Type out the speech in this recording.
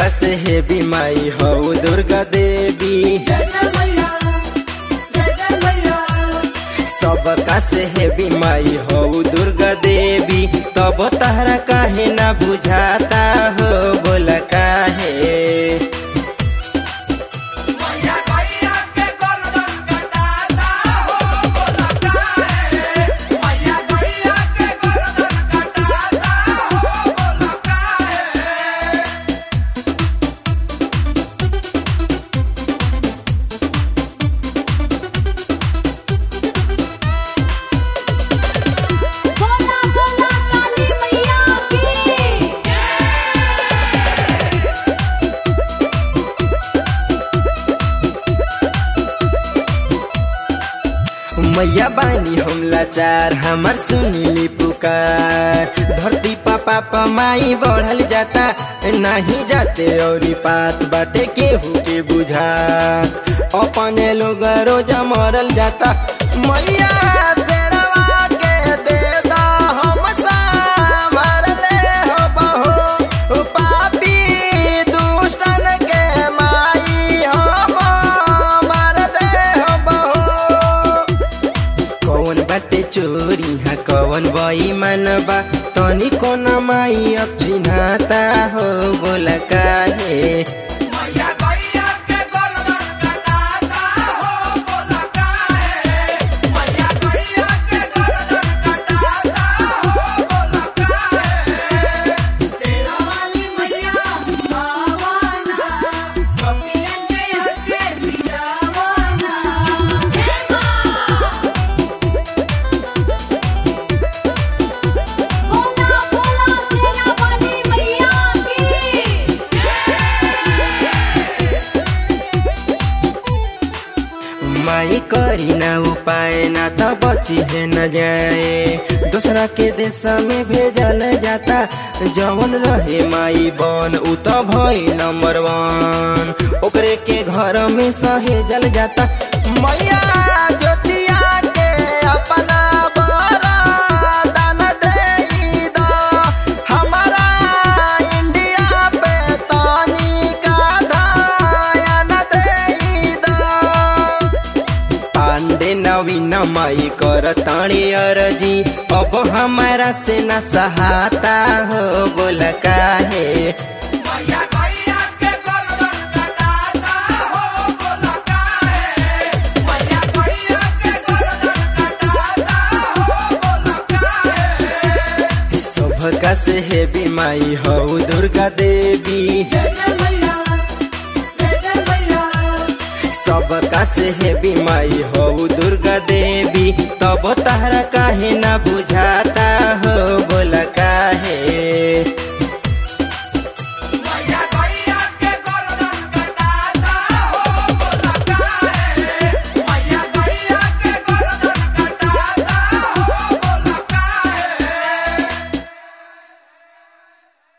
सबका से हे बीमाई हो दुर्गा देवी जय जय मैया जय जय मैया सबका से हे बीमाई हो दुर्गा देवी तब तहरा काहे ना बुझाता हो बोला काहे मैया गैया के गर्दन कटाता हो बोला काहे मैया गैया के गर्दन कटाता हो बोला काहे बोला बोला काली मैया की मैया बानी हम लाचार हमार सुनीली पुकार धरती पापा पमाई बढ़ल जाता नहीं जाते और पात बाटे केहू के बुझा अपने लोग रोज मरल जाता मैया शेरवा के दे दा हम संभार ले हो बहो पापी दुष्टन के माई हम मार दे हो बहो कौन बाटे चोरी हा कौन बई मानबा तनी कोन माई अब चिन्हाता हो बोला काहे मैया गैया के गर्दन कटाता हो बोला काहे मैया गैया के गर्दन कटाता हो बोला काहे सेना वाली मैया आवाना कपियन के हके बिजावाना बोला बोला सेना वाली मैया की माई करी ना उपाय ना तो बची है न जाए दूसरा के देश में भेजल जाता जवन रहे माई बन उ तो भई नंबर वन ओकरे के घर में सहेजल जाता मैया ज्योतिया के अपना बरदान देई द हमारा इंडिया पे तनी का दयान देई द पांडे नवीन माई कर ताणी अरजी अब हमारा से न सहाता हो बोल काहे मैया गैया के गर्दन कटाता हो बोला काहे मैया गैया के गर्दन कटाता हो बोला काहे सबका से हे बीमाई हो दुर्गा देवी जय जय मैया जय जय मैया सबका से हे बीमाई हो दुर्गा देवी तब तहरा काहे ना बुझाता